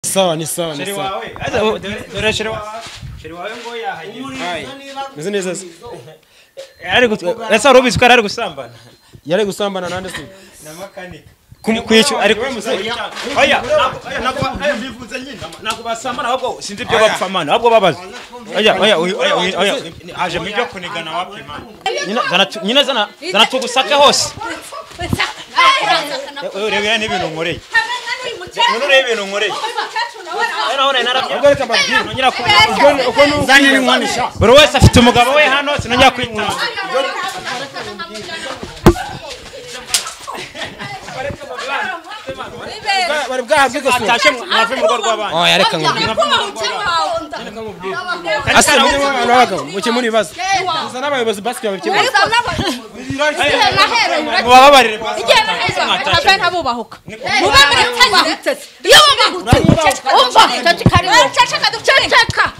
sawa ni sawa ni sheri sawa wawe aza u- dore dore sheri wawe sheri wawe ngo yahageze meze neza se ari gutu ese wari ubizi ko yari ari gusambana yari gusambana nande se na makanika Kumu- kwishyura ari we musore oya ntabwo- oya ntabwo oya mbivuze nyine ntabwo basambana ahubwo sinzi ibyo bapfa mana ahubwo babaza oya oya oya oya oya, oya aje mu byo kunigana wapi mana Nyina zanatu- nyina zana zanatugusaka hose urebe n'ibintu nkoreye none urebe ibintu nkoreye none narabyo reka mbabwire nongera kubi uko ni uko nyiri nkonisha buri wese afite umugabo we hano sinongera kwitanga bari bwahabwe igosura atashe mwave mu rugo rw'abandi oya reka nkubwire ase muri mwe abantu b'abagabo mukemura ibibazo gusa n'abayobozi basigaye babikemura mubababarire umva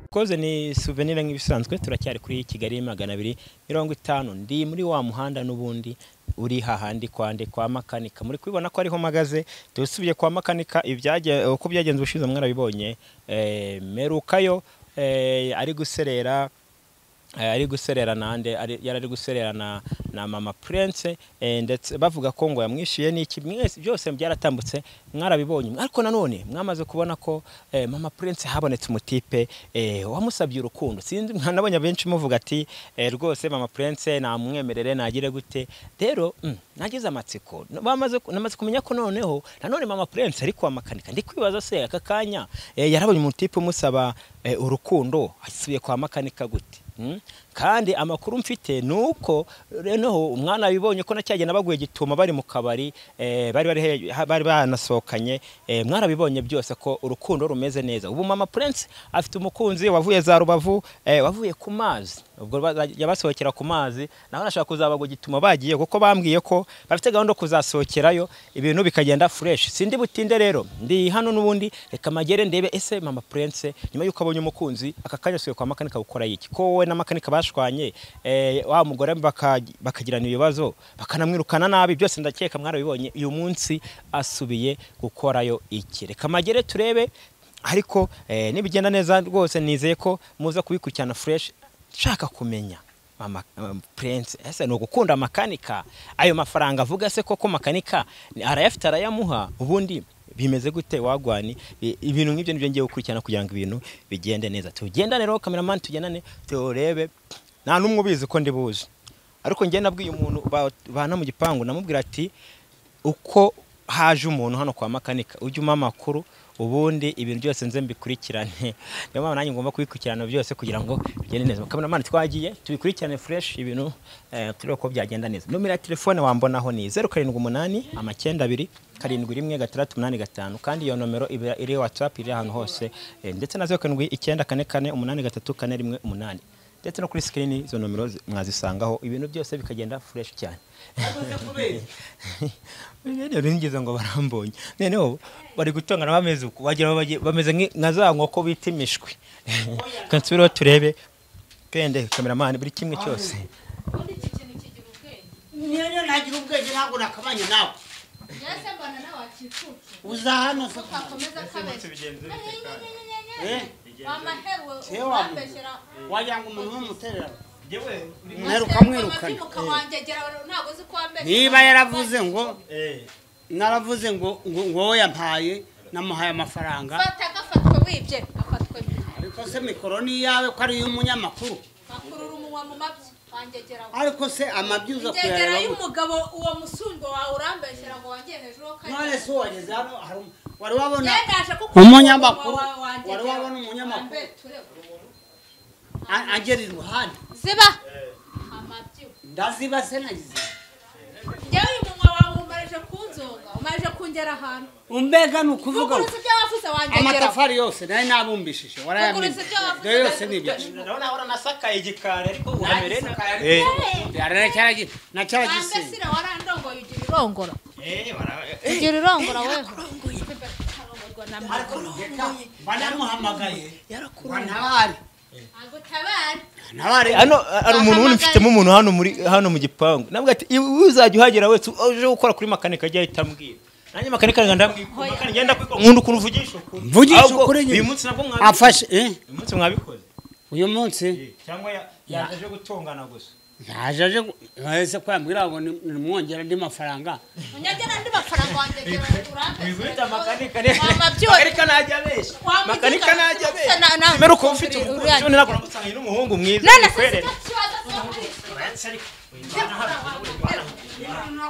koze ni souvenir nk'ibisanzwe turacyari kuri kigali magana abiri mirongo itanu ndi muri wa muhanda n'ubundi uri hahandi kwande kwa makanika muri kubibona ko ariho mpagaze dusubiye kwa makanika ibyage- uko byagenze ubushize mwarabibonye eh, merukayo eh, ari guserera Eh, ari guserera nande ari- yari ari guserera na, na mama prince eh, ndetse bavuga ko ngo yamwishyuye n'iki mwese byose byaratambutse mwarabibonye ariko nanone mwamaze kubona ko eh, mama prince habonetse umutipe eh, wamusabye urukundo sinzi nabonye abenshi muvuga ati eh, rwose mama prince namwemerere nagire gute rero mm, nagize amatsiko bamaze ku- namaze kumenya ko noneho nanone mama prince ari kwa makanika ndi kwibaza se aka kanya eh, yarabonye umutipe umusaba eh, urukundo asubiye kwa makanika gute Mm. kandi amakuru mfite ni uko noneho umwana abibonye ko nacyagenda baguye gituma bari mu kabari eh, bari bari he- ha- bari banasohokanye eh, mwarabibonye byose ko urukundo rumeze neza ubu mama prince afite umukunzi wavuye za rubavu eh, wavuye ku mazi ubwo baza- yabasohokera ku mazi naho nashaka kuzabagwa gituma bagiye kuko bambwiye ko bafite gahunda yo kuzasohokerayo ibintu bikagenda fresh sindi butinde rero ndi hano n'ubundi reka magere ndebe ese mama prince nyuma yuko abonye umukunzi aka kanya asubiye kwa makanika gukora iki ko wowe na makanika bashwanye eh, wa mugore baka- bakagirana ibibazo bakanamwirukana nabi byose ndakeka mwarabibonye uyu munsi asubiye gukorayo iki reka magere turebe ariko eh, nibigenda neza rwose nizeye ko muza kubikurikirana fresh nshaka kumenya mama um, prince ese ni ugukunda makanika ayo mafaranga avuga se koko makanika ni- arayafite arayamuha ubundi bimeze gute wagwani I- ibintu nk'ibyo nibyo ngiye gukurikirana kugira ngo ibintu bigende neza tugendane rero kameramani tugendane turebe nta n'umwe ubizi ko ndi buzi ariko njye nabwiye umuntu ba- bana mu gipangu namubwira ati uko haje umuntu hano kwa makanika ujya umpa amakuru ubundi ibintu byose nze mbikurikirane niyo mpamvu nanjye ngomba kubikurikirana byose kugira ngo bigende neza kameramani twagiye tubikurikirane fresh ibintu eh, turebe ko byagenda neza nomero ya telefone wambonaho ni zeru karindwi umunani amakenda abiri karindwi rimwe gatandatu umunani gatanu kandi iyo nomero iba iri watsapu iri ahantu hose eh, ndetse na zeru karindwi icyenda kane kane umunani gatatu kane rimwe umunani ndetse no kuri sikirini izo nomero zi- mwazisangaho ibintu byose bikagenda fresh cyane rero nigeze ngo barambonye noneho bari gutongana bameze uko wagira ngo bagiye- bameze nk'i- nka za nkoko bita imishwi reka nsubireho turebe pende kameramani buri kimwe cyose niyo nagira ubwenge ntabwo nakabanye nawe uza hano wagira ngo umuntu w'umuterera mperuka mwirukane niba yaravuze ngo naravuze ngo ngo ngo wowe yampaye namuhaye amafaranga ariko se mikoro ni iyawe ko ari iy'umunyamakuru akurura umunwa mu mabyi wangegera ariko se amabyi uza ngegera kuyareba gute? y'umugabo uwo musumbo wawe urambeshyira ngo wangeye hejuru ho kare none se wageze hano hari um- wari wabona Yendaje kuko Umunyamakuru. umunwa wawe wangegera. Wari wabona umunyamakuru? Wambe turebe. a- agera iruhande ziba amabyi ndaziba se nagize njyewe uyu munwa wawe umarije kunzonga umarije kungera ahantu umbega ni ukuvuga ngo vuguruza ibyo wavuze wangegera amatafari yose nayo nabumbishije warayamenye Vuguruza ibyo wavuze. dore yose ni ibyacu nasakaye igikari ariko wambe nacyaragisinga sira warandongoye ugira irongora ugira irongora weho banamuhamagaye bantabare agutabara ntabare hano hari umuntu wundi mfitemo umuntu hano muri hano mu gipangu nabwo ati "Iwe uzajya uhagera wese uje gukora kuri makanika ajya ahita ambwira nanjye makanika ngenda ndamwikora ngenda kwikora nkunda ukuntu uvugisha ukuri Mvugisha Ahubwo ukuri nyine. uyu munsi nabwo mwabikoze afashe eh, uyu munsi mwabikoze uyu munsi cyangwa ya- yaje gutongana gusa yaje aje gu- wese ko yambwira ngo ni- nimwongera andi mafaranga unyagera andi mafaranga wanjye wibwita makanika ne Wama byose. makanika najya abeshya Wama makanika byose. najya abeshya Na- na- mbere uko ufite uri- umukunzi uriya- none ntabwo nagusangiye n'umuhungu mwiza none se si ukwerera. ikibazo cyo kwishyura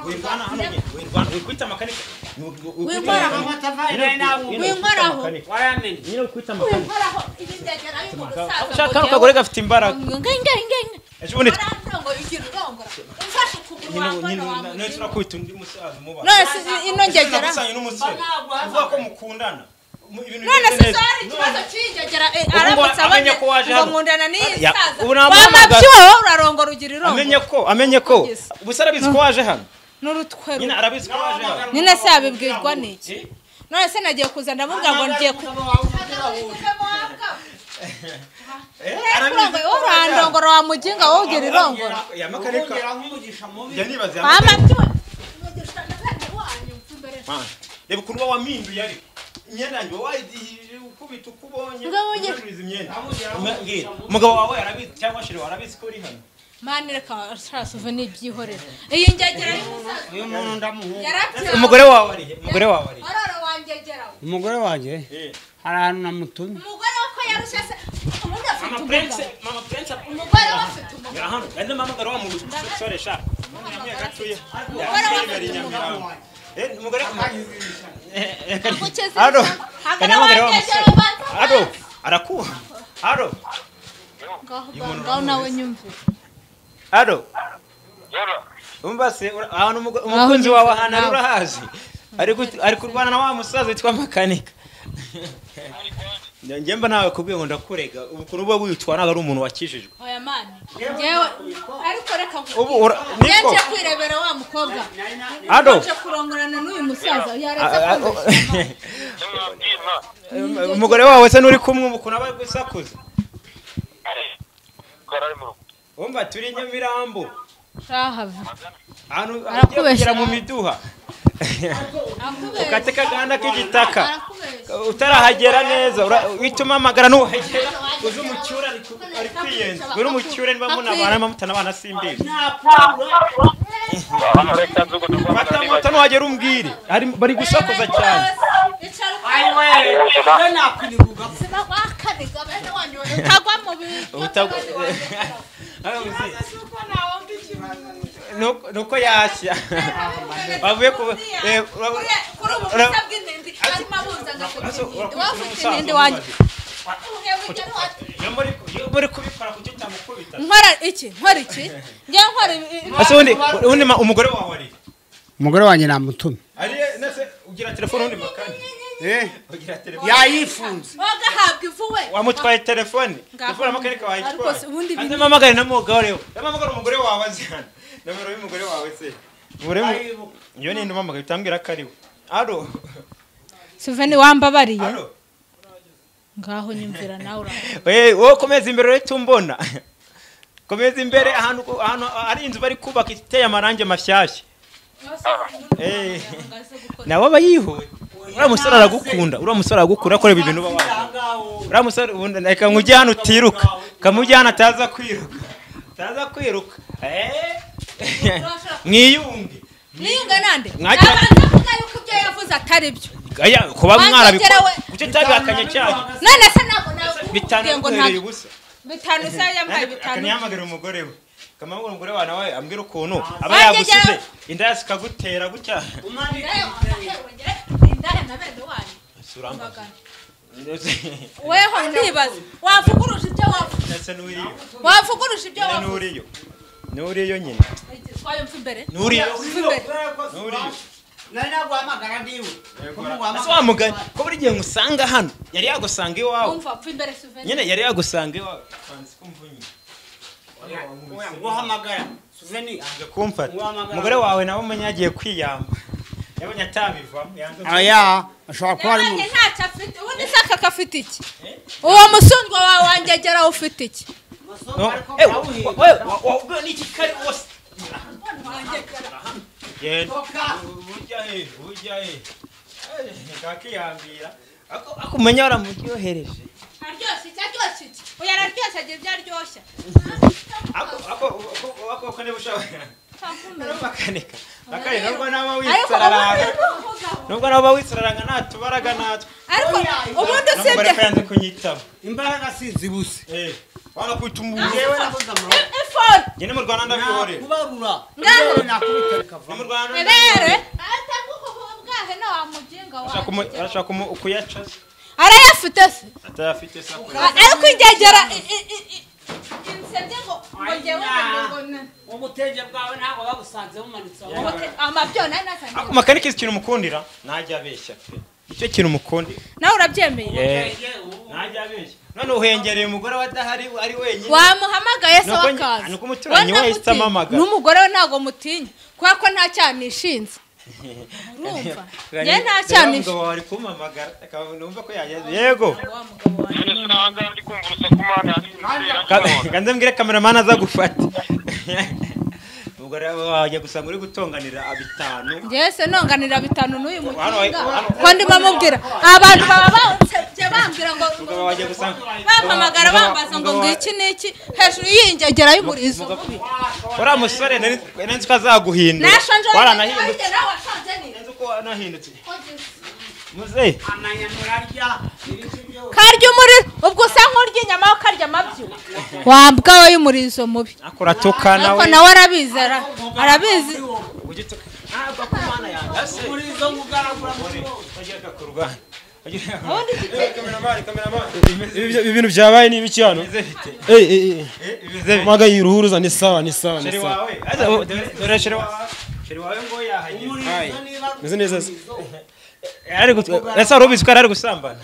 wirwana hano nyine wirwana wikwita makanika Wikoraho. Winkoraho. waramenye nyine wikwita makanika wikoraho ibi byagera yuko ushaka umusaza hano kagore gafite imbaraga ejo bundi none turakwita undi musaza umubaza ino ngegera nagusangiye n'umusore uvuga ko mukundana mu- ibintu none bimeze si neza. zari ikibazo cy'ingegera eh, Ubu aramutse amenye abonye ko waje ngo hano. nkundana n'iyi Ya, saza ubu namuhamagara. wamabyiweho urarongo rugira irongo amenye ko amenye ko ubuse arabizi ko waje hano n'urutwe nyine rumwe arabizi ko waje hano nyine se yabibwirwa n'iki none se nagiye kuza ndamubwira ngo ngiye ku urongoye wowe urandongora wa muginga wowe ugira irongora ya makanika ya nibaze ya makanika wamabyiwe Mana, reba ukuntu uba wampinduye ariko imyenda yanjye uba wayidihije ukubita uko ubonye Mugabo njye- ugacuruza imyenda Mbwira, umugabo wawe arabizi cyangwa shiri arabizi ko uri hano mani reka sarasuve n'ibyihorera iyi ngegera y'umusaza uyu muntu ndamuhunga yarabyiwe umugore wawe ari he? umugore wawe ari he? arora wangegeraho umugore wanjye Eh. hari ahantu namutumye umugore we ko yarushye se ubundi afite mama prince umugabo mama prince umugore we afite umugabo ya hano kandi mpamagara wa mugore sore sha nyamye gatuye Umugore we afite Nyamirambo. eh umugore Eh, eh, kari- Agukeze Ado, ishyamba. Hagana kari mpamagara wa wangegera musore. ubanza Ado, ubanze. arakuha ado ngaho ngaho nawe nyumve ado Yoro, umva se ura- ahantu umugo- umukunzi wawe ahantu ari urahazi ari gut- ari kurwana na wa musaza witwa makanika njye mba nawe kubwiye ngo ndakurega ubu ukuntu uba witwa ntabwo ari umuntu wakijijwe oya mani ngewe ariko reka ubu nkubwire. ura- niko yaje kwirebera wa mukobwa ado yaje kurongorana n'uyu musaza yaretse a- a- kumva ndababwira. Um- umugore wawe se n'uri kumwe ubu ukuntu aba gusakuza Ari, ko ari mu rugo. wumva turi nyamirambo shahava ahantu Arakubeshya. ugiye kugera mu miduha akubeshya ukate kaganda k'igitaka arakubeshya utarahagera neza ura- wituma amagara n'uhagera uzi umucyure ari ku- ari kwiyenza uri umucyure niba munabana niba mutanabana simbizi Hano reka nzi ukuntu mbabona fata niba- moto ntuhagere umbwire Hari- bari gusakuza cyane icara ayiwe iyo nakwiribuga ubuzima wakaniga bene wanyu utagwa mu bintu Utagwa- Nuko- nuko yashya Bavuye ku- eh, ura- kuri ubu ura- busa bw'indindi arimo abuza Aso, ura- agafite ura- wafite ura- indindi ura- wanjye ura- Mwebwe rero wati- Iyo muri- iyo muri kubikora kuki utamukubita nkora iki nkora iki njya nkora ibi- ibi- ese ubundi ubundi ma- umugore wawe ari umugore wanjye namutumye ari nese ugira telefone ubundi makanya ugira telefone yayifunze wagahabwa ivuwe wamutwaye telefone Ngaho. telefone amakanika Ariko se ubundi wayitwaye biri- ndamamagare na mugabo rero ndamamagara umugore wawe azi hano nomero y'umugore wawe se Umugore mu- iyo ni ndamamagara utambwira ko ari we aro suveni wambabariye aro ngaho nyumvira nawe uraho Eh, wowe komeza imbere uretse umbona komeza imbere ahantu ahantu ari inzu bari kubaka iteye amarangi mashyashya Eh. nawe aba yihuye uriya musore aragukunda uriya musore aragukunda akorera ibintu uba waje uriya musore ubundi reka nkujye hano utiruka kamujye hano ataza kwiruka ataza kwiruka Eh. mwiyunge niyunga nande Mwagira- abanza kuvuga yuko ibyo yavuze atari byo Aya, kuba Banza mwarabikora ugerawe. kuki utabihakanye cyane none se ntabwo nawe bitanu uvuge ngo biguhereye ntabyo ubusa bitanu se yampaye bitanu akanihamagara umugore we akamamagara umugore wawe nawe ambwira ukuntu aba Wanjye yagusize jya- inda yasi ikagutera gutya Nawe wakaherwegere, indaya na bene wanyu mbagana. weho ndibaza wavuguruje ibyo wavuze ndetse n'uriyo wavuguruje ibyo nyine wavuze n'uriyo n'uriyo nyine twayo mva imbere n'uriyo mva imbere n'uriyo nari naguhamagara ndiwe ese wa mugani ko buri gihe ngusanga hano yari yagusanga iwawe umva mva imbere suveni nyine yari yagusanga iwawe kwanza kumva nyine guhamagara suveni kumfata umugore wawe nawe umenye yagiye kwiyamba yabonye atabivamo yanze aya ashobora kuba ari mu Yabaye ntacyo afite ubundi se aka gafite iki uwo musundwa wawe wangegera ufite iki kumenya waramuryohereje aryoshye iki aryoshye iki oya araryoshye agira ibyo aryoshya makanika makanika nubwo nawe ariko witsararanga ubundi nukuvuga. nubwo nawe witsararanga natubaraga natwe ariko ubundi usibye nubwo yanze kunyitaba imbaraga si zibuse eh wanakwita umuntu yewe nakoze amaboko efoni njye no mu rwanda ndabyihorera kubarura Ngaho. yewe nakubita no mu bikavamo rwanda rere bwahe na wa mujinga arashaka wawe kumu- arashaka kumu- kuyaca se arayafite se atayafite sakura ariko ingegera i- i- i- i- insebye ngo ngo njyewe ngo ni- ubutenge bwawe ntabwo babusanze bumanitse aho amabyo nayo natangiye ako makanika izi kintu umukundira ntajya abeshya pe icyo kintu umukundira nawe urabyemeye ntajya abeshya none uhengereye umugore wa adahari ari wenyine wamuhamagaye se Nuko nge- wakaza nuko umuturanyi we ahise amamagara. n'umugore we ntabwo mutinya kubera ko nta cyaha nishinze urumva njye nta cyaha Reba nishinze umugabo wawe ari kumpamagara akaba numva ko yageze yego wa mugabo wanjye None sinahangara ndi kumva urusaku mana Ka- kanze mbwire kameramani aza gufata ubwo rero wajya gusanga uri gutonganira bitanu njyewe se nonganira bitanu n'uyu Hano, mukinga hano. ko ndimo mubwira abantu baba bansebye bambwira ngo Umugabo wajya gusanga bampamagara Umugabo- bambaza ngo umugabo wa- ngiki n'iki hejuru y'ingegera y'umurizo mubi uriya musore nari nari nzi ko azaguhindura nashonje waranahindutse nawe washonje neza nzi ko wanahindutse muze amanya murarya ibiki byo karya umuriro ubwo usa nk'urya inyama aho karya amabyo wambwa we y'umurizo mubi ako uratuka ariko nawe nawe arabizi ara- arabizi ujya utuka ntabwo ku mana yanjye ase muri izo mugaragura muri wowe ugera ku ruganda ubundi Ibi bintu byabaye ni ibiki hano? Eh eh eh. Maga yiruhuruza ni sawa ni sawa ni sheri sawa. wawe aza u- dore- dore sheri wawe sheri wawe ngo yahagiye umurizo niba Meze neza se. ari gutwa ese wari ubizi ko yari ari gusambana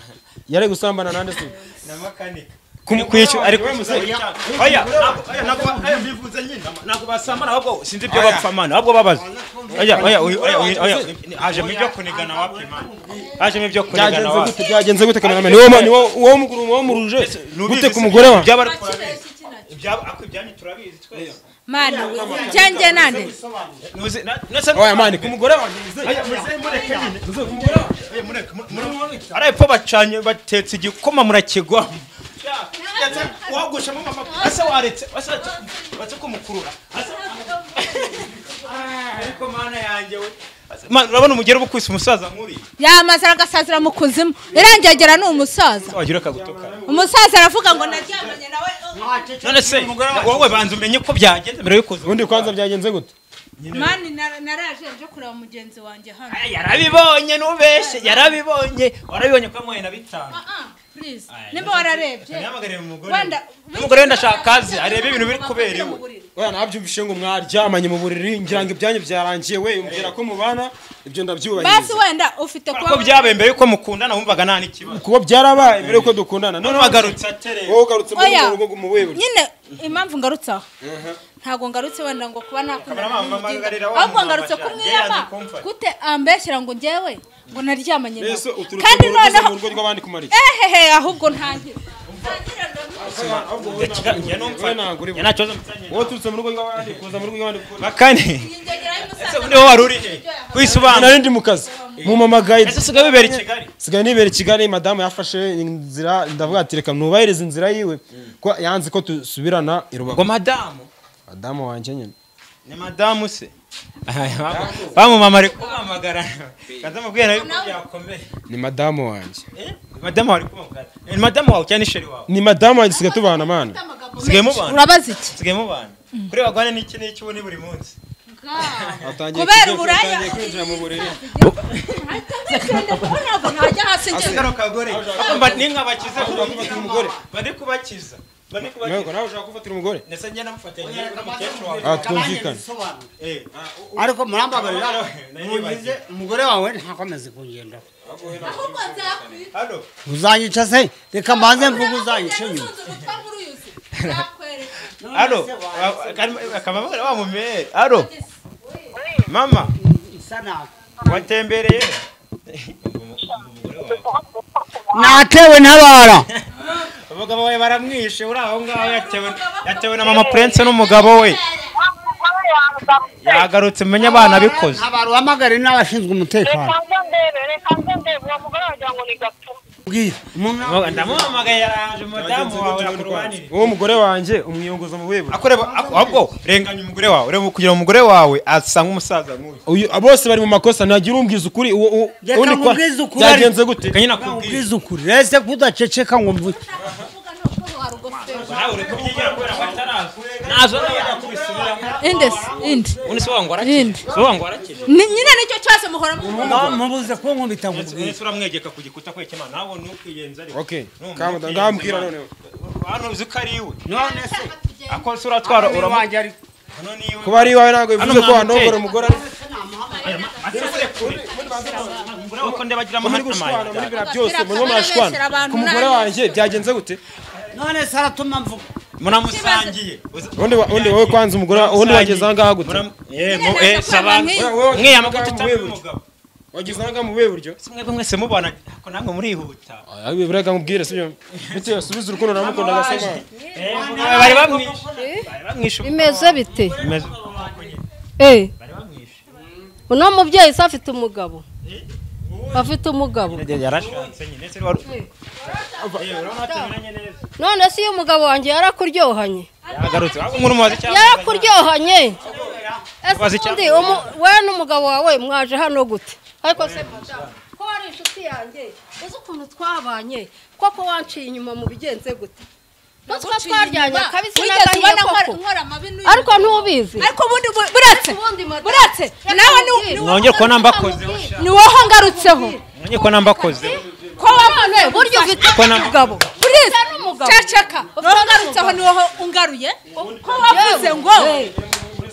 Yari gusambana nande se. na makanika Kwicu ari oya ntabwo- oya, ntabwo oya, mbivuze nyine ntabwo basambana ahubwo sinzi ibyo bapfa mana ahubwo babaza oya oya oya oya, oya oya haje mu byo kunigana wapi mana haje mu byo kunigana byagenze wapi gute byagenze gute kameramani ni wowe ni wowe wowe muguru wowe muruje gute ku mugore wa byaba ari kibeshya iki nacyo? ibyabo ako ibyanyu turabizi twese mana we njyanjye nande Nuzi- na- nasa- oya mani ku mugore wa Oya, muze mureke nyine. Oya, mureke, mu- muri- Ari epfo bacanye batetse igikoma murakigwamo wagushamo mama ase waretse ase watse kumukurura Ase- ariko mana yanjye we Ase- Ma- urabona umugera uba ukwise umusaza nk'uriya yamaze agasazira mu kuzimu irangegera ni umusaza wagira akagutukana umusaza aravuga ngo naryamanye nawe none se wowe banza umenye ko byagenze mbere y'ukuza ubundi kwanza byagenze gute mani nar- naraje nje kureba mugenzi wanjye hano Aya, yarabibonye nubeshe yarabibonye warabibonye ko yamuhaye na bitanu Ah, ah, please nimba wararebye Nyamuhagarire mu mugore wenda Umugore wenda ashaka akazi, arebe ibintu biri kubera iwe. oya nabyumvishe ngo mwaryamanye mu buriri ngira ngo ibyanyu byarangiye we umbwira ko mubana ibyo basi ndabyubahiriza wenda ufite ko byabaye mbere yuko mukundana wumvaga nta n'ikibazo kuko byarabaye mbere yuko dukundana none none wagarutse atereye wowe ugarutse muri Oya. urwo rugo mu wiburi nyine impamvu ngarutse aho ntabwo ngarutse wenda ngo kuba nakundana Kameraman, mpamagarira wa ahubwo muntu ngarutse wabajyanye, kumwirama yanze kumfata. gute ambeshyira ngo njyewe ngo naryamanye nawe mbese uturutse kandi mu rugo uza noneho mu rugo rw'abandi kumarira ehehe ahubwo ntangire ntangire wowe ntabwo uri buze. wowe uturutse mu rugo rw'abandi kuza mu rugo rw'abandi kumarira bakane ingegera ese y'umusaza undi wowe wari uri he wisobanura nari ndi mu kazi mu mama guide ese usigaye wibera i kigali sigaye nibera i kigali madamu yafashe inzira ndavuga ati reka nubahirize inzira yiwe ko yanze ko dusubirana i rubavu ngo madamu madamu wanjye nyine ni madamu se bamumama ari kumamagara kaza mubwira yuko byakomeye ni madamu wanjye Eh, madamu wari kumamagara ni madamu wawe cyangwa isheri wawe ni madamu wanjye sigaye tubana mana usigaye mubana urabaza iki usigaye mubana kuri bagwane n'iki n'iki ubu ni buri munsi atangiye kubera kujya- uburaya atangiye kwinjira mu buriri ahita amwitende kuko ntabwo ntajya hasi njyewe kano kagore Ako mba- ni nkabakiza kubafatira umugore. bari kubakiza bari ntabwo kubakiza nawe ushaka gufatira umugore ndetse njye namufatanya njye n'umukecuru wawe Ah, twumvikane bisobanura Eh, ah, ariko murambabarira Naribagiwe. mugize umugore wawe ntakomeze kungendaho ahubwo nzakwita hano uzanyica se reka mbanze mvuge uzanyica nyuma uzunze umutwe nk'uruyuzi nzakwereka hano akaba wa mumere hano mama isa nabi watembereye natewe ntabara abagabo we baramwishe uri aho ngaho yatewe yatewe na mama purense n'umugabo we yagarutse umenye abana abikoze ntabara uhamagare n'abashinzwe umutekano ubwira umuntu ndamuhamagaye yaraje umudamu wawe akurwanire wowe umugore wanjye umwiyunguza mu buyobora akoreba ahubwo renganya umugore wawe ureba kugira ngo umugore wawe asa nk'umusaza nk'uyu Uyu- bose bari mu makosa ntagira umbwiza ukuri uwo- uwo- Reka undi kwa- nkubwize ukuri. byagenze gute kanyina kubwira ubwiza ukuri rese kudaceceka ngo mvuge nawe ureka ubyigira kubera ko ataraza nazo nawe yakubisubiramo indesi indi ubundi se wangu arakije Indi. se wangu arakije Ni- nyine nicyo kibazo muhora mu mubuze ko nkubita ngo ubwire ese uramwegeka ku gikuta kwekema nawe ntukiyenza ariko Okay. Numva Kamu- ntukiyenza ndambwira imana. noneho. hano uzi ko ari iwe none se ako se uratwara uramu wanjye ariko hano ni iwe kuba ari iwawe ntabwo bivuze Hano ko nta wandombora muteri. umugore ari umugore we ko ndabagira muri amahane gushwana muri amayira biriya byose murimo murashwana ku mugore wanjye byagenze gute none se aratuma mvuga muramusangiye undi wa- undi wowe kwanza umugore wa- undi wageze aha ngaha gute Muram- eh, mu- eh, sabana Nyine naje mwe yamaga kwanga tutamwe umugabo. umugabo wageze aha ngaha mu buhe buryo si mwebwe mwese mubana ako namwe murihuta buriya mubwire sibyo bitewe subiza urukundo namukundaga se mwana Eh, bari bamwishe bari bamwishe bimeze bite bimeze Eh, bari bamwishe uno mubyeyi se afite umugabo afite umugabo yarashatse nyine se wari Eh, urabona hatameranye neza none se iyo umugabo wanjye yarakuryohanye yagarutse waba murumubaza cyangwa yarakuryohanye ese Ubaza ubundi icyamubaza. umu- we n'umugabo wawe mwaje hano gute ariko se madamu ko wari inshuti yanjye uzi ukuntu twabanye koko wanciye inyuma mu bigenze gute natwe twaryanye kabisa wigeze nagahiye ubona nkora koko nkora amabi n'uyu ariko ntubizi ariko ubundi bu- buretse Ubundi madamu, buretse reka nawe ni nkubwire. ni- mwongere kubona mbakozeho sha ni woho ngarutseho mwongere kubona mbakozeho ko none burya ufite Ko na- umugabo buretse Ufite n'umugabo. ceceka ni woho n'umugabo. ngarutseho ni woho ungaruye ko wavuze ngo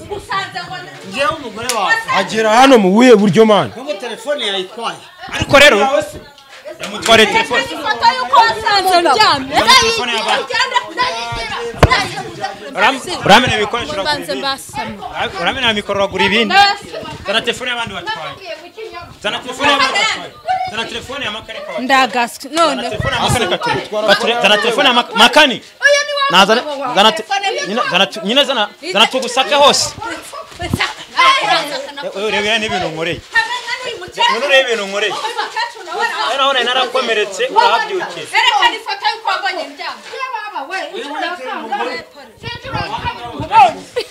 ugusanze ngo ngewe umugore wawe agera hano mu buhe buryo mwana nkubu telefone yayitwaye ariko rero yamutwariye telefone ifoto y'uko wasanze ndyamye telefone y'abana. Uram- uramenye ibikoresho uragura mbanze ibindi mbasamye uramena mikoro uragura ibindi zana telefone y'abandi batwaye zana telefone y'abandi batwaye zana telefone ya makareka watwaye ndagaswe none telefone ya makareka ture Kature- zana telefone ya mak- makani nazana zana te- nyina- zana tu- nyina zana zana tugusake hose Eh, wewe urebe yani ibintu nkoreye none urebe ibintu nkoreye rero naho nari narakomeretse urahabyukiye erekana ifoto y'uko wabonye ndyamye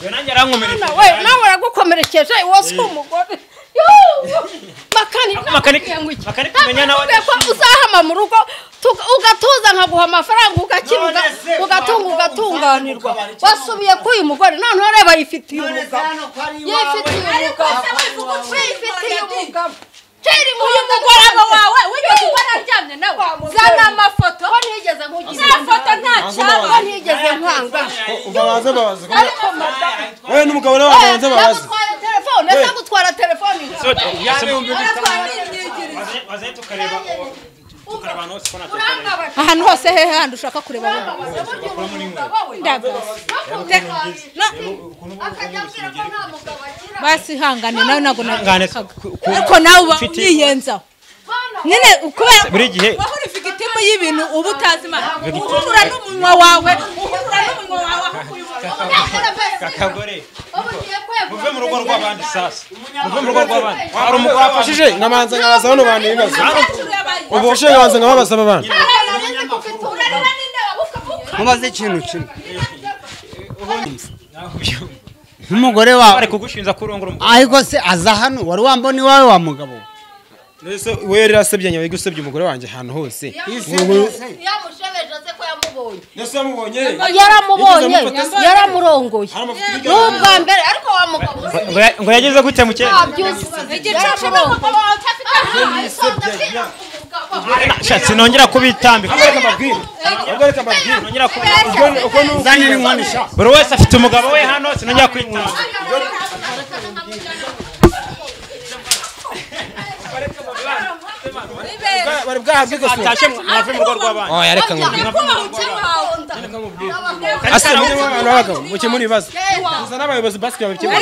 we nanjye arankomeretse we nawe uragukomerekeje iwo si umugore Ako makaniki- makaniki umenya nawe ko uzahama mu rugo tuga- ugatuza nkaguha amafaranga ugakira uga- None se, ugatunga waba ugatunganirwa ukabari cyangwa wasubiye kuri uyu mugore noneho reba yifitiye none se umugabo hano ko ari yifitiye iwawe umugabo yifitiye umugabo Kera uyu impundu mugoroba ngo- wawe wigeze ubona aryamye nawe zana amafoto ko ntigeze nkugira za foto nta cyaba ko ntigeze nkwanga uva baze babaze ariko madamu wowe n'umugabo nawe babanze babaze nagutwara telefone nagutwara telefone wazaye tukareba uwo- tukareba abantu bose ko nta telefone ye. urangabasha ahantu hose he handi ushaka kureba wowe basi ihangane nawe ntabwo Ihangane, nabishakaga ku- ku- ariko nawe uba ufite- umwiyenzaho nyine kubera Buri gihe. wahora ufite itemu y'ibintu uba utazi imana uhurura n'umunwa wawe uhurura n'umunwa wawe aho kuyobora. kakagore muve mu rugo rw'abandi sasa muve mu rugo rw'abandi hari umugore wafashije wafashije nkabanza nkabaza bano bantu ibibazo Ubu- ubufashe nkabanza nkababaza aba bana mubaze ikintu kimwe nk'umugore wawe bari kugushinja kurongora umugore ariko se aza hano wari wambona iwawe wa mugabo we mbese we yari yarasebye nyuma yo gusebya umugore wanjye ahantu hose isi yose yamushebeje se ko yamubonye mbese yamubonye yaramubonye Yigeze yaramurongoye hari amafoto ni ubwa mbere ariko wa mugabo we Ngo ya- ngo yageze gute mu cyera ntabyuzi igicucu n'umugabo wawe utafite shatse nongera kubitambika Abwereka amabwire. Abwereka amabwire. nongera kubi- Ubwo ni uko zanira inkoni sha buri wese afite umugabo we hano sinongera kwitambika bari bwahabwe igoswe. atashye mwave mu rugo rw'abandi Oya, reka nkubwire. Ase muri mwe abantu b'abagabo mukemura ibibazo. Tuzane abayobozi basket babikemura.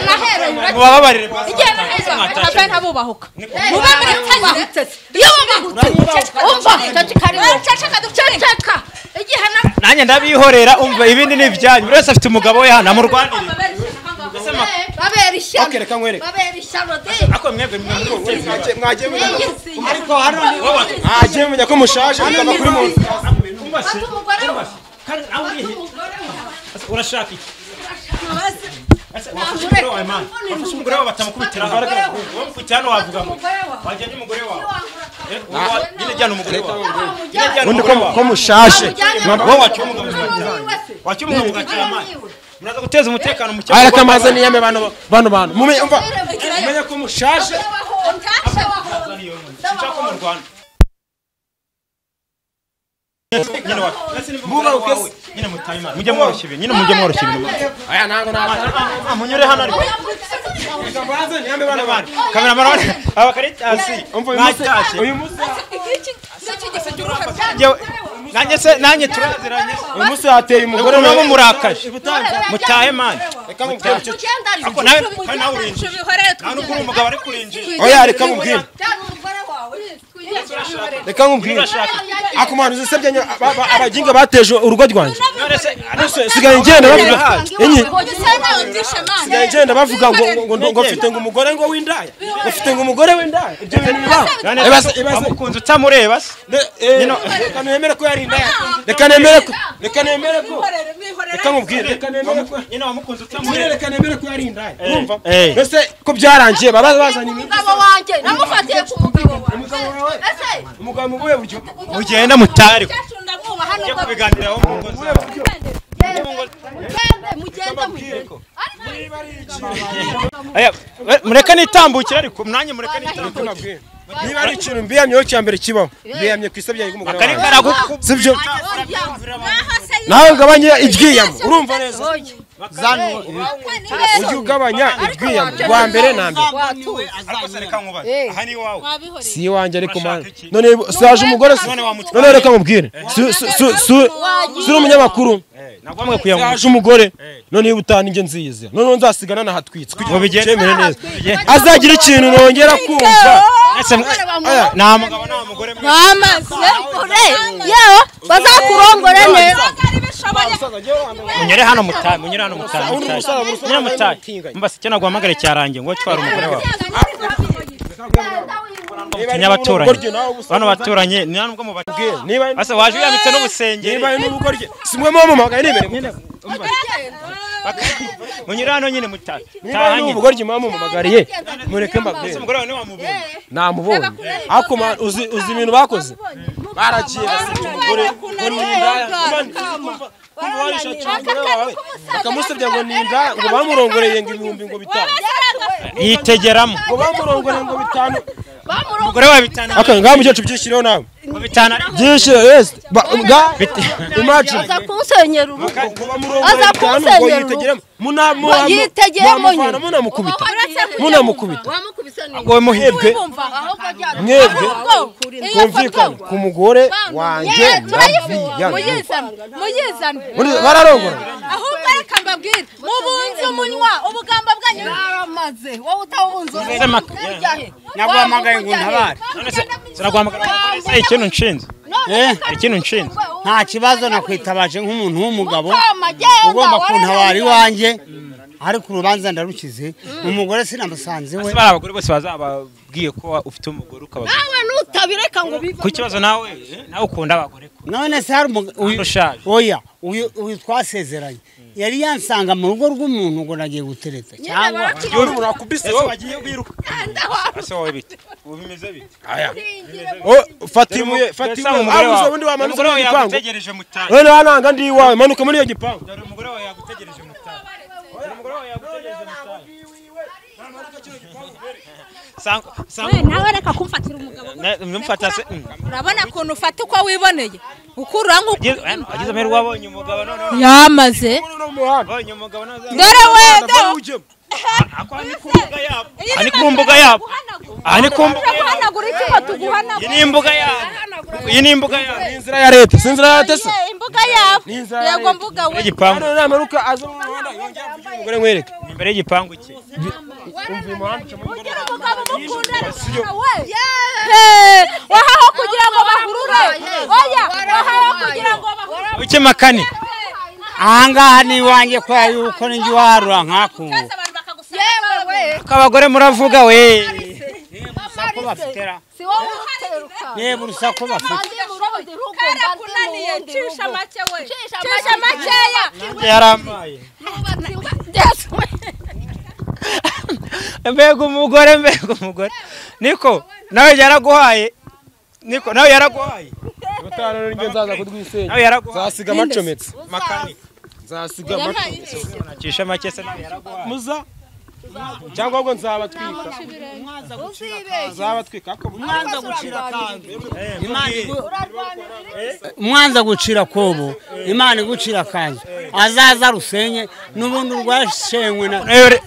nahereye mubababarire basi. ntabwo ntabubahuka mube muri tanyire iyo bamugutse umva ceceka rero ceceka dukeke ceceka igihe na nanjye ndabihorera umva ibindi ni ibyanyu buri wese afite umugabo we hano amurwanire babera ishyano Ok, reka nkwereke. babera ishyano de ako mwebwe mwebwe Mwagiye- mwagiye mumenya- ariko hano mwagiye mumenya ko mushaje mukava kuri muntu mwebwe Fata umugore we. Mwebwe. Kandi nawe urihe Asa, urashaka iki Asa, wafashe Nagure. umugore wawe mana wafashe umugore wawe batamukubitiraho Umugore wawe. wamukubitira hano wavuga ngo umugore wawe. wajyanye umugore wawe Eh, Ntiwangura wowe wa- nyine jyana umugore wawe Nyine jyana undi umugore ko- wawe ko mushaje wowe wacyuma umugabo wacyuma umugabo ugakira amani muraza guteza umutekano mu cyangwa areka amaze niyame bano bano bantu mumenye umva mumenye ko mushaje nshaka mu Rwanda nyine wa ndetse n'umugore Mubaruke wawe nyine mutaye imana mujye mworoshya ibintu nyine mujye mworoshya ibintu aya ntabwo ntabwo Ah, munyure hano ariko reka mbanze niyame bano bantu kamera marone aba kare hasi umva uyu munsi mwatashye uyu munsi Njyewe- nanjye se nanjye turaziranye uyu munsi hateye umugore umugore nabo murakaje ibutanza mutahe mani reka mubwire icyo ariko nawe kandi nawe urinjira nta n'ubwo uri umugabo ari kurinjira oya reka mubwire reka mubwire urashaka akumana uzi se byanyu aba- aba- abaginga bateje urugo rwanjye none se Se- sigaye ngenda bavuga enye sigaye ngenda bavuga ngo ngo- ngo ngo mfite ngo umugore ngo w'indaya ngo mfite ngo umugore w'indaya ibyo bintu bibaho none Ibaze- se ibaze- wamukunze utamureba se Ne- eh, reka nemere ko yari indaya reka nemere ko reka nemere ko reka mubwire reka nemere ko nyine wamukunze mubwire utamureba reka nemere ko yari indaya urumva eh. mbese ko byarangiye baba bazanye imyenda umugabo wanjye namufatiye ku mugabo wanjye Umugabo wawe? ese umugabo mu buhe buryo mugenda mutare umukecuru ndamwubaha ujye nubwo kubiganiraho mu ngo zawe mugende mugende mugende niba ari iki Aya, we- mureke nitambukire ariko mwanya mureke nitambukire mubwire niba ari ikintu mbiyamyeho cya mbere kibaho mbiyamye ku isabya y'umugore kari wanjye karagukubye sibyo nawe ugabanye iryiyamo urumva neza ujye ugabanya iryiyamo rwa mbere na mbere ariko se reka nkubaze aha ni iwawe si iwanjye ariko Urashaka mana iki? none saje umugore si- None wamutwaye. none reka mubwire Si- si- si- si- si uri umunyamakuru ntabwo wamwe kuyanguka saje umugore none niba utana inge nziza noneho nzasigana nahatwitse kugira Ngo ngo bigende. byemere neza Bigende. azagira ikintu nongera kumva nta mugabo nta mugore mwe yewe bazakurongore neza munyure hano mutahe munyure hano mutahe Undi musaza mutahe. muri munyure mutahe usaza. mbase icyo naguhamagare cyarangiye ngo twara umugore wawe n'urugo mutinya rye abaturanyi nawe ubusa bano baturanyi ni nta nubwo mubabwira niba base waje uyamitse n'ubusengeri niba ari n'urugo rye si mwe muba mumamagaye nibere nyine munyure hano nyine mutahe niba taha ari nyine n'urugo rye muba mumamagariye mureke mbabwire Ese umugore wawe ntiwamubonye namubonye ariko ma- uzi uzi ibintu bakoze baragiye basiga umugore ngo ni indaya kumva warishakiye umugore wawe bakamusebya ngo ni indaya ngo bamurongoreye ngo ibihumbi ngo bitanu yitegeramo ngo bamurongoreye ngo bitanu umugore wawe bitana aka ngaha mukecuru byishyireho nawe ngo bitana byishyire yes ba- nga imagine aza kunsenyera urugo ngo bamurongoreye Aza bitanu ngo kumusenyera yitegeremo ngo yitegeremo munamuvana nyine munamukubita Uretse kujya munamukubita wamukubise neza ngo muhebwe mwebwe kumvikana kumvikana ku mugore wanjye ndabiyamye muyizane Muri- bararongora ahubwo reka mbabwire mubunze umunwa ubugambo bwanyu baramaze wowe utawunze Ese maka- naguhamagaye ngo untabare none se sinaguhamagara umugore se ikintu nshinze Eh, hari ikintu nshinze nta kibazo nakwitabaje nk'umuntu w'umugabo amagenda ugomba kuntabara iwanjye ariko urubanza ndarukize umugore sinamusanzewe Ese bari abagore bose bazababwiye ko wa- ufite umugore ukababwira nawe nutabireka ngo bive ku kibazo nawe eh, nawe ukunda abagore ko none se hari umugabo Kandi ushaje. oya uyu uyu twasezeranye yari yansanga mu rugo rw'umuntu ngo nagiye gutereta cyangwa urakubise wowe bagiye biruka ese wowe bite ubu bimeze bite Oh, fata ibuye fata Ese ibuye umugore abuze wawe ubundi wamanuka umugore muri iyo wawe gipangu yagutegereje mutahe none wananga ndi iwawe manuka muri iyo gipangu dore umugore wawe yagutegereje mutahe dore umugore wawe yagutegereje mutahe sangwa sangwa nawe reka kumfatira umugabo mfata se mm. urabona ukuntu ufata uko wiboneye ukura Agize- eh, agize amahirwe abonye umugabo none none yamaze abonye umugabo none dore wenda ako aha ni ku mbuga yabo aha ni ku mbuga yabo aha ni ku mbuga yabo guhanagura iki ngo iyi tuguhanagure ni imbuga yabo iyi ni imbuga yabo inzira ya leta si inzira ya leta se Ye, imbuga yawe Ni inzara ya yego leta. mbuga we igipangu none namanuka aza mu muhanda yongera kugira umugore nkwereke imbere y'igipangu cye umva uyu muhanda uca muri gorofa. ugira umugabo mukundana Si yo. we Hey, wahaho kugira ngo bahurure oya wahaho kugira ngo bahurure ukema kane ahangaha ni iwanjye kubera yuko ninjye uharura nk'akungu maze abantu bakagusanga yewe we akabagore muravuga we urusaku bafitera si wowe uteruka yewe urusaku bafite mbanze mu rundi rugo karakunaniye cisha make we Cisha cisha make. makeya yaramaye mbega umugore mbega umugore niko nawe yaraguhaye niko nawe yaraguhaye ubutaha rero njye nzaza kudwisenya nawe yaraguhaye nzasiga amacometse makanika nzasiga amacometse nakisha make se nawe yaraguhaye muza cyangwa ahubwo nzabatwika nzabatwika ariko mwanza gucira kanzu mwanza gucira kobo imana igucira kanzu azaza rusenye n'ubundi urwashenywe na nawe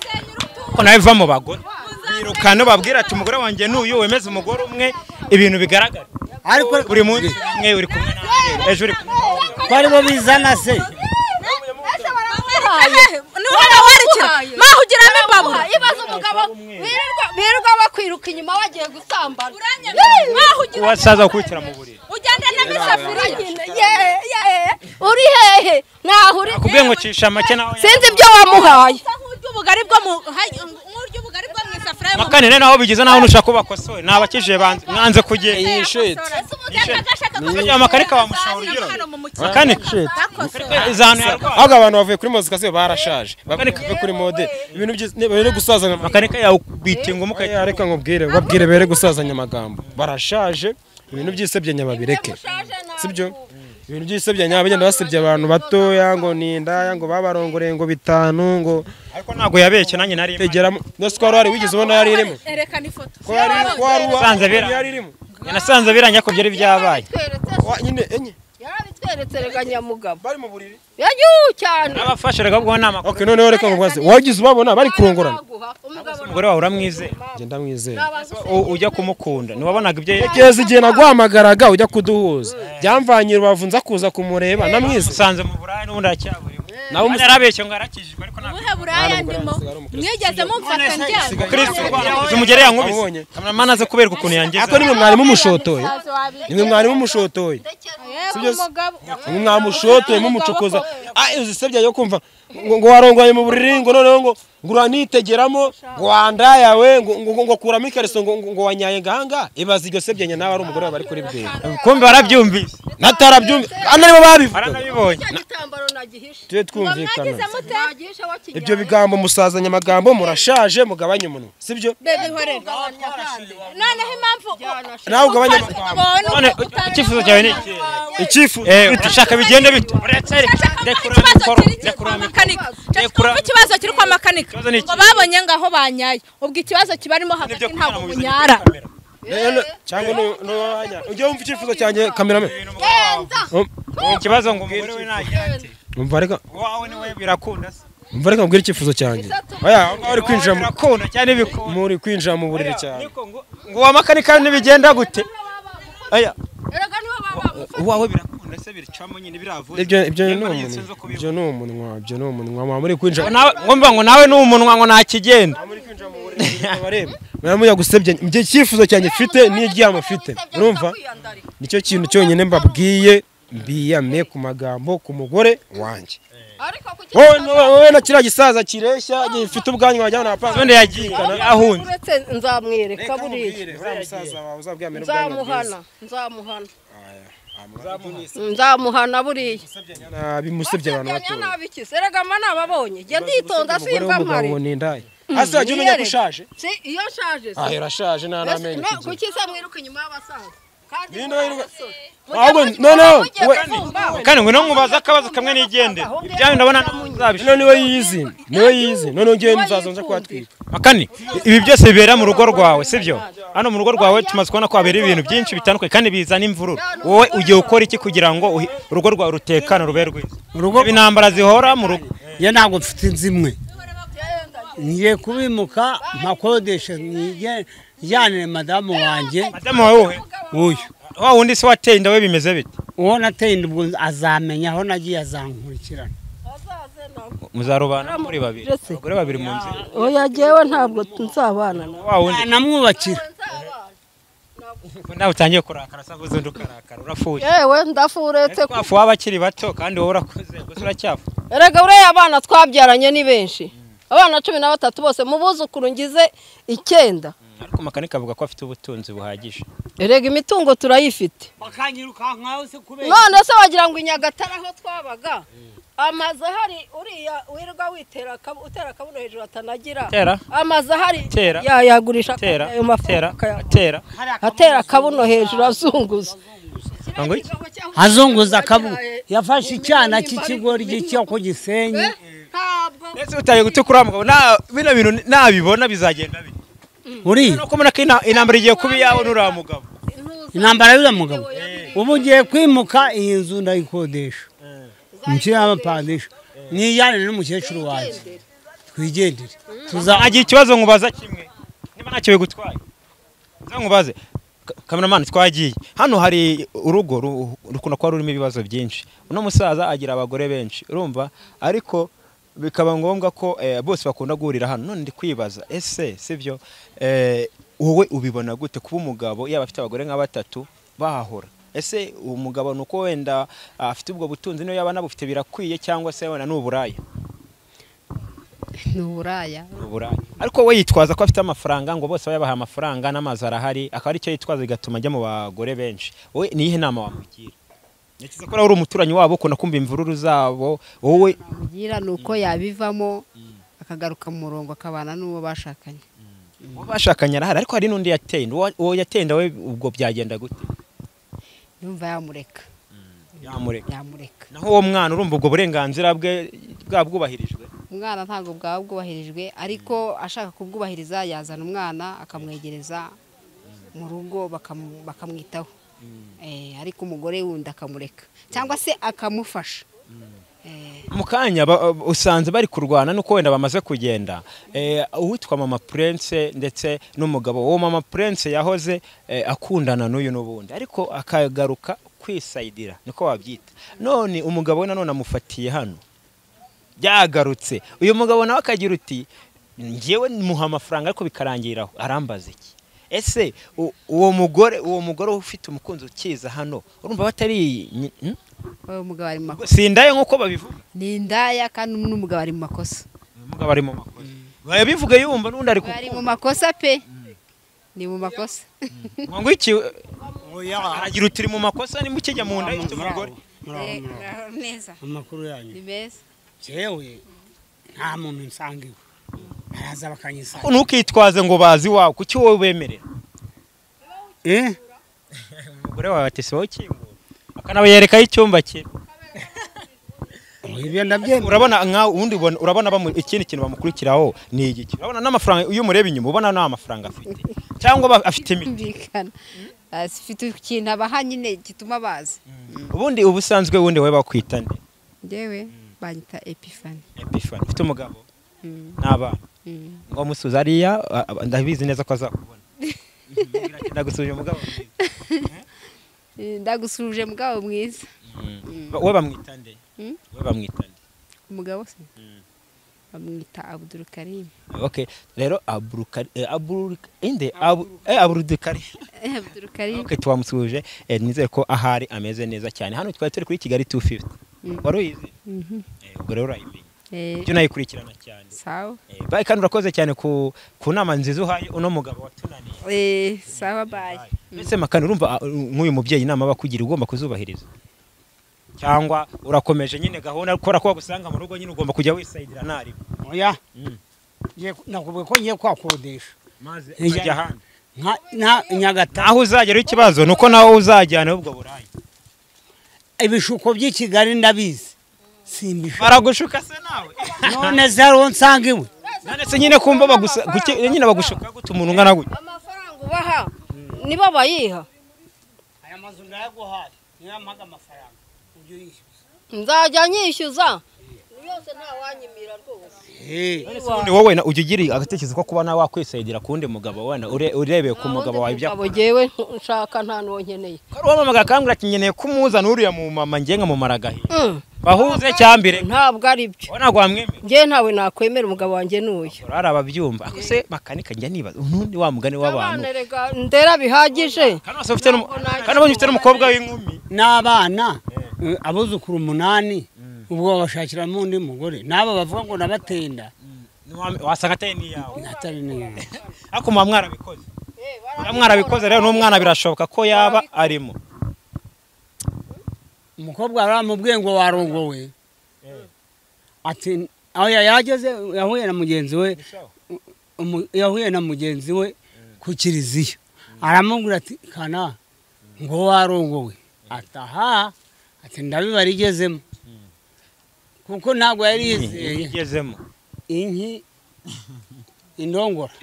ko nawe iva mu bagore birukana babwira ati umugore wanjye n'uyu wemeze umugore umwe ibintu bigaragara ariko buri munsi umwe uri kumwe nawe ejo uri kumwe bari bo bizana se niwaba warikira maho ugiramo imbabura ibaze umugabo birirwa birirwa bakwiruka inyuma bagiye gusambana maho ugiramo wasaza kwitira mu buriri ugenda n'amasafuriya Ye- ye, uri hehe ntaho uri kubwe ngo cisha make nawe sinzi ibyo wamuhaye nk'ury'ubugari bwo mu nk'ury'ubugari bwo mu isafuriya yo mu makanire naho bigize naho nushaka ko bakosora nabakije banze mwanze kugenda amakanika bamushahura ugira ngo makanika izanu yarwaye ahubwo abantu bavuye kuri mozikasiyo barashaje bavuye kuri mode ibintu byiza bere gusazanya makanika yawubitinga umukayi amagambo reka nkubwire babwire bere gusazanya amagambo barashaje ibintu byisebye nyababireke sibyo ibintu byisebye nyabagenda basebye abantu batoya ngo ni indaya ngo babarongoreye ngo bitanu ngo ariko ntabwo yabeshye nanjye nari mpari. tegeramo no siko wari wari wigeze ubona yari irimo erekana ifoto ko yari ko wari Sanze uwa- bera. yari irimo Njye nasanze birangira ko byari byabaye Wa- nyine enye yarabitweretse rega nyamugabo bari mu buriri yagiye cyane n'abafashe reka ubwo nama okay noneho reka nkubaze wagize ubabona bari kurongorana Naguha, umugabo umugore wawe uramwizera genda mwizere U- ujya kumukunda ntiwabonaga ibyo yerekeye kugeza igihe nagwamagaraga ujya kuduhuza byamvanye rubavu nza kuza kumureba namwize usanze mu burayi n'ubundi aracyaburiwe Nawe nawe yarabeshye ngo yarakijijwe ariko ntabwo ubuhe buraya ndimo mwigeze mumfata njyana kristo umugere yankubise Wabonye. kamana aze kuberwa ukuntu yangize ariko nimwe mwarimu mushotoye nimwe mwarimu mushotoye sibyo se? nimwe mwamushotoye mumucokoza Ah, izo sebya yo kumva ngo ngo warongwanye mu buriri ngo noneho ngo ngo uranitegeramo ngo wandaya we ngo ngo ngo kuramo ikariso ngo ngo ngo wanyaye ngahanga ibaza iryo sebya nyina nawe ari umugore wawe bari kuribwira kumbi barabyumvise natarabyumva ana nibo babivuga baranabibonye igitambaro nagihishe tujye twumvikana nagihishe wakigira ibyo bigambo musazanya amagambo murashaje mugabanye umunwa sibyo bebe horera noneho impamvu nawe ugabanye amagambo none icyifuzo cyawe ni iki icyifuzo Eh, urashaka bigende bite uretse rekura mikoro rekura mikoro Rekura- ikibazo kiri kwa makanika Ikibazo ni iki? ngo babonye ngaho banyaye ubwo ikibazo kibarimo hagati Nibyo ntabwo kugira ngo bunyara rero cyangwa nu- nuwanya ujye wumva icyifuzo cyanjye kamerame Ni ikibazo ngo umugore we nagira ati umva reka wawe ni we birakunda se umva reka mbwira icyifuzo cyanjye oya aho ngaho uri kwinjira mu- birakunda cyane bikunda muri kwinjira mu buriri cyane Niko ngo ngo uwa makanika ntibigenda gute aya erega niwe baba uwawe birakunda se biricamo nyine biravuye ibyo ibyo ni Nyamara umunwa sinzi uko biva. ibyo ni umunwa ibyo ni umunwa mwaba muri kwinjira Ngo nawe- ngo mba ngo nawe ni umunwa ngo ntakigenda abareba muramuya gusebya njye icyifuzo cyanjye mfite n'iryama mfite urumva nicyo kintu cyonyine mbabwiye mbiyame ku magambo ku mugore wanjye ariko kuki wowe no- wowe na kiriya gisaza kireshya gifite ubwanwa wajyana na panga ubundi yagiye ahunze uretse nzamwereka buriya nzamuhana nzamuhana nzamuhana buriya bimusebye abantu batoya nabikise erega mba nababonye jya nditonda umugore simba w'umugabo mpari ngo ni indaya hasi wajya umenya ko ushaje si iyo nshaje si ah urashaje nta n'amenyo No, ufite. kuki se mwiruka inyuma y'abasaza kandi Ninde wiruka- mujye Ahubwo mugira- noneho mujye we- kumva. kandi ngo numubaze akabazo kamwe nigende ibyawe ndabona None ntuzabishobora niwe yizi niwe yizi noneho ngewe nzazo nza kuhatwika makani ibi byose bibera mu rugo rwawe sibyo hano mu rugo rwawe tumaze kubona ko habera ibintu byinshi bitandukanye kandi bizana imvururu wowe ugiye ukora iki kugira ngo uhi- urugo rwawe rutekane rube rwiza Urugo- ibi intambara zihora mu rugo ye ntabwo mfite inzu imwe ngiye kubimuka mpakodesha njyanire madamu wanjye madamu wawe wowe uyu wa wundi se wateye inda we bimeze bite uwo nateye inda ubwo azamenya aho nagiye azankurikirana muzarubana muri babiri abagore babiri mu nzira oya jyewe ntabwo nzabana nawe wa wundi namwubakira nawe utangiye kurakara cyangwa uzundi ukarakara urafuye yewe ndafu uretse ko twafu w'abakiri bato kandi wowe urakuze gusa uracyafu erega buriya abana twabyaranye ni benshi abana cumi na batatu bose mu buzukuru ngize icyenda ariko makanika avuga ko afite ubutunzi buhagije erega imitungo turayifite bakanyirukankaho se kubera none se wagira ngo i nyagatare aho twabaga amazu ahari uriya wirirwa witera akabu- utera akabuno hejuru atanagira tera amazu ahari Tera. ya- yagurisha tera ayo mafaranga tera akayaguha. tera atera akabuno hejuru azunguza ngo iki azunguza akabu yafashe icyana cy'ikigoryi cyo ku gisenyi ntabwo ndetse utaye gutukura mugabo na bino bintu nabibona bizagenda bite uriya nuko mbona ko ina- intambara igiye kuba iyawe nuriya mugabo intambara y'uriya mugabo ubu ugiye kwimuka iyi nzu ndayikodesha nshyiraho amapadisha nijyane n'umukecuru wanjye twigendere tuzaba agira ikibazo nkubaza kimwe niba ntacyo bigutwaye nza nkubaze Ka- kameramani twagiye hano hari urugo ru- rukunda kuba rurimo ibibazo byinshi uno musaza agira abagore benshi urumva ariko bikaba ngombwa ko eh, bose bakunda guhurira hano none ndi kwibaza ese sibyo eh, wowe ubibona gute kuba umugabo yaba afite abagore nka batatu bahahora ese uwo mugabo ni uko wenda ah, afite ubwo butunzi niyo yaba anabufite birakwiye cyangwa se wenda ni uburaya ni uburaya uburayi ariko we yitwaza ko afite amafaranga ngo bose bayabaha amafaranga n'amazu arahari akaba aricyo yitwaza bigatuma ajya mu bagore benshi wowe ni iyihe nama wamugira ntekereza ko nawe uri umuturanyi wabo ukunda kumva imvururu zabo wowe ugira ni uko yabivamo akagaruka mu murongo akabana n'uwo bashakanye uwo bashakanye arahari ariko hari n'undi yatenda uwo uwo yatenda we ubwo byagenda gute yumva yamureka yamureka yamureka naho uwo mwana urumva ubwo burenganzira bwe bwabwubahirijwe umwana ntabwo bwaba bwubahirijwe ariko ashaka kubwubahiriza yazana umwana akamwegereza mu rugo bakam- bakamwitaho Eh, ariko umugore wundi akamureka cyangwa se akamufasha Eh, mu kanya ba- usanze bari kurwana nuko wenda bamaze kugenda Eh, uwitwa mama prince ndetse n'umugabo uwo mama prince yahoze eh, akundana n'uyu n'ubundi ariko akagaruka kwisayidira niko wabyita none umugabo we nanone amufatiye hano byagarutse uyu mugabo nawe akagira uti njyewe muha amafaranga ariko bikarangiriraho arambaza iki ese u- uwo mugore uwo mugore ufite umukunzi ukiza hano urumva batari hmm? uwo mugabo ari mu makosa sindaye nk'uko babivuga ni indaya kandi n'umugabo ari mu makosa umugabo ari mu makosa yabivuga yumva n'undi ari bari mu kukumva makosa pe ni mu makosa ngo iki aragira uti uri mu makosa nimba ukijya mu nda y'ufite umugore Eh, muraho neza amakuru yanyu ni meza jewe nta muntu nsanga iwe baraza bakanyisanga Ko ntukitwaze ngo bazi iwawe kuki wowe bemerera eh umugore wawe atese wowe ukingura akanabayerekaho icyumba cye ibyo ndabyemera urabona nkawe ubundi ubona- urabona bamu- ikindi kintu bamukurikiraho ni igiki urabona n'amafaranga iyo umureba inyuma ubona nta mafaranga afite cyangwa aba afite imiti kumvikana afite ikintu abaha nyine gituma baza ubundi ubusanzwe wundi wowe bakwita nde njyewe banyita epifani Epiphany. ufite umugabo Mm. n'abana Mm. ngo musuze ariya a- a- ndabizi neza ko azakubona Mbwira ati, ndagusubije umugabo mwiza." Eh, ndagusuhuje mugabo mwiza Ba- we bamwita nde Mm. we bamwita nde umugabo se bamwita abudurukarimu okay rero aburukari eh, aburuk- inde Abu- eh, aburudukari Eh, abudurukarimu okay twamusuhuje eh, nizere ko ahari ameze neza cyane hano twari turi kuri Kigali 250 Mm. wari uyizi Mhm. Eh, ubwo rero urayimenya Eh, ibyo nayikurikirana cyane sawa Eh, bayi kandi urakoze cyane ku ku nama nziza uhaye uno mugabo watunaniye Eh, sawa bayi mbese makani urumva ah, nk'uyu mubyeyi inama bakugira ugomba kuzubahiriza cyangwa urakomeje nyine gahunda kubera ko wagusanga mu rugo nyine ugomba kujya wisayidira ntarimo oya Mm. Ngiye ku- nakubwiye ko ngiye kwakodesha maze Ijya- ukajya ahandi nka nta- nyagatare aho uzagera ikibazo ni uko nawe uzajyana ubwo burayi ibishuko by'i kigali ndabizi simbishuka baragushuka se nawe none se hariho nsanga iwe none se nyine kumva bagusa guke- nyine bagushuka gute umuntu ungana gutya amafaranga ubaha nibo bayiha aya mazu ndayaguhaye niyo yampaga amafaranga ujye uyishyuza nzajya nyishyuza yose ntawanyimira rwose Ubundi wowe na- ujya ugira agatekerezo ko kuba nawe wakwisayidira ku wundi mugabo wenda ure- urebeye ku mugabo wawe ibyo Nta wundi mugabo jyewe nshaka nta n'uwo nkeneye akora uwamamaga akambwira ati nkeneye kumuzana uriya mu mama ngenga mu maragahe Mm. bahuze cyambere ntabwo ari byo ubona wamwemera njyewe ntawe nakwemera umugabo wanjye n'uyu hari ababyumva ako se makanika njya nibaza ubundi wa mugani w'abantu abana rega ndera bihagije kandi wose ufite n'umu- kandi ubonye ufite n'umukobwa w'inkumi n'abana eh, abuzukuru umunani ubwo babashakiramo undi mugore n'abo bavuga ngo nabatenda Wa- wasanga atari n'iyawe atari neza ariko muba mwarabikoze muba mwarabikoze rero n'umwana birashoboka ko yaba arimo umukobwa yari amubwiye ngo warongowe ati aho yageze yahuye na mugenzi we umu- yahuye na mugenzi we ku kiliziya aramubwira ati kana ngo warongowe ataha ati ndabibara igezemo kuko ntabwo yari yizeye igezemo inki indongora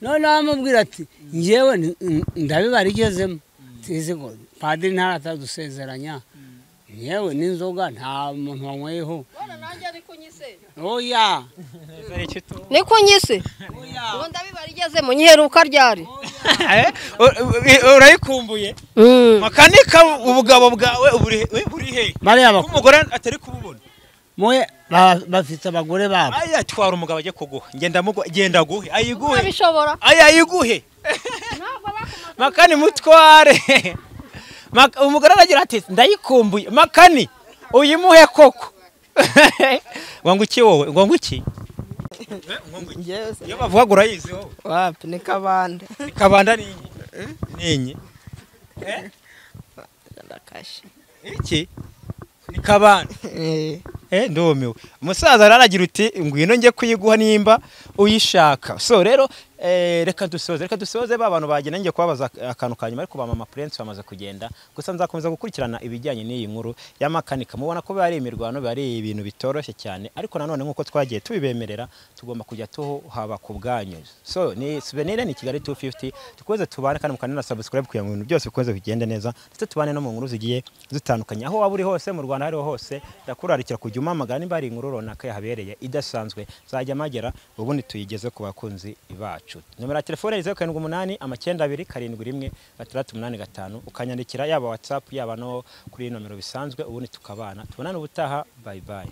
noneho amubwira ati ngewe ni- n- ndabibara igezemo tizigo padiri ntaratadusezeranya ngewe n'inzoga nta muntu wanyweyeho oya ni ku nyisi ubu ndabibara igezemo nyiheruka ryari urayikumbuye makanika ubugabo bwawe buri- we buri he bariya ko bakobwa umugore atari kububona mwe ba- bafite abagore babo aya twara umugabo ajya kuguha ngenda muguha genda guhe ayiguhe abishobora aya ayiguhe makani mutware Maka- umugore aragira ati ndayikumbuye makani uyimuhe koko wanguki wowe wanguki iyo bavuga ngo urayizi wowe wapi ni kabande kabanda ni inyi ni inyi ndakashe iki ni kabanda eh Eh, ndumiwe umusaza rero aragira uti ngwino njye kuyiguha nimba uyishaka so rero eh, reka dusoze reka dusoze ba bantu bagenda njye kubabaza akantu ka nyuma ariko ba mama prince bamaze kugenda gusa nzakomeza gukurikirana ibijyanye n'iyi nkuru y'amakanika mubona ko biba ari imirwano biba ari ibintu bitoroshye cyane ariko nanone nk'uko twagiye tubibemerera tugomba kujya tuhaba ku bwanyu so ni souvenir ni kigali 250 dukomeze tubane kandi mukane na subscribe kugira ngo ibintu byose bikomeze bigende neza ndetse tubane no mu nkuru zigiye zitandukanye aho waba uri hose mu rwanda aho ari ho hose ndakurarikira kujya umamagara nimba hari inkuru runaka yahabereye idasanzwe zajya magera ubundi tuyigeze ku bakunzi bacu nomero ya telefone ni zeru karindwi umunani amacyenda abiri karindwi rimwe gatandatu umunani gatanu ukanyandikira yaba watsapu yaba no kuri iyi nomero bisanzwe ubundi tukabana tubonane ubutaha bayi bayi